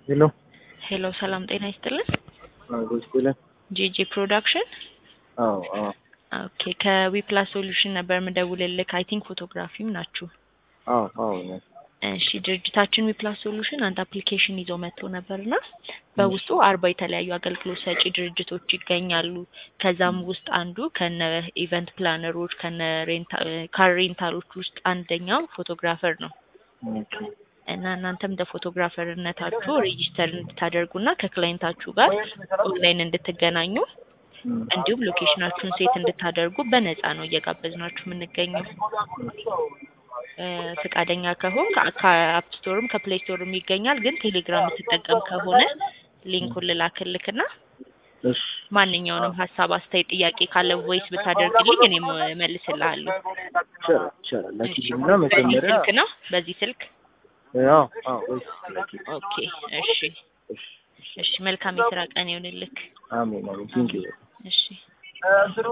ሄሎ ሄሎ ሰላም ጤና ይስጥልን። ጎስፔለን ጄጄ ፕሮዳክሽን አዎ አዎ ኦኬ ከዊፕላስ ሶሉሽን ነበር ምደውልልክ። አይ ቲንክ ፎቶግራፊም ናችሁ። አዎ አዎ ነው። እሺ ድርጅታችን ዊፕላስ ሶሉሽን አንድ አፕሊኬሽን ይዞ መጥቶ ነበርና በውስጡ አርባ የተለያዩ አገልግሎት ሰጪ ድርጅቶች ይገኛሉ። ከዛም ውስጥ አንዱ ከነ ኢቨንት ፕላነሮች ከነ ካር ሬንታሎች ውስጥ አንደኛው ፎቶግራፈር ነው ኦኬ እና እናንተም እንደ ፎቶግራፈርነታችሁ ሬጂስተር እንድታደርጉና ከክላይንታችሁ ጋር ኦንላይን እንድትገናኙ እንዲሁም ሎኬሽናችሁን ሴት እንድታደርጉ በነፃ ነው እየጋበዝናችሁ የምንገኘው። እ ፈቃደኛ ከሆን ከአፕ ስቶርም ከፕሌይ ስቶርም ይገኛል። ግን ቴሌግራም የምትጠቀም ከሆነ ሊንኩን ልላክልክና እሺ ማንኛውንም ሀሳብ፣ አስተያየት፣ ጥያቄ ካለ ቮይስ ብታደርግልኝ እኔም እመልስልሃለሁ። ይቻላል ይቻላል። ላኪልኝና በዚህ መጀመሪያ ስልክ ነው በዚህ ስልክ አዎ አዎ ወይስ ላኪ ኦኬ። እሺ እሺ እሺ መልካም የስራ ቀን ይሁንልክ። አሜን አሜን ቴንኪው እሺ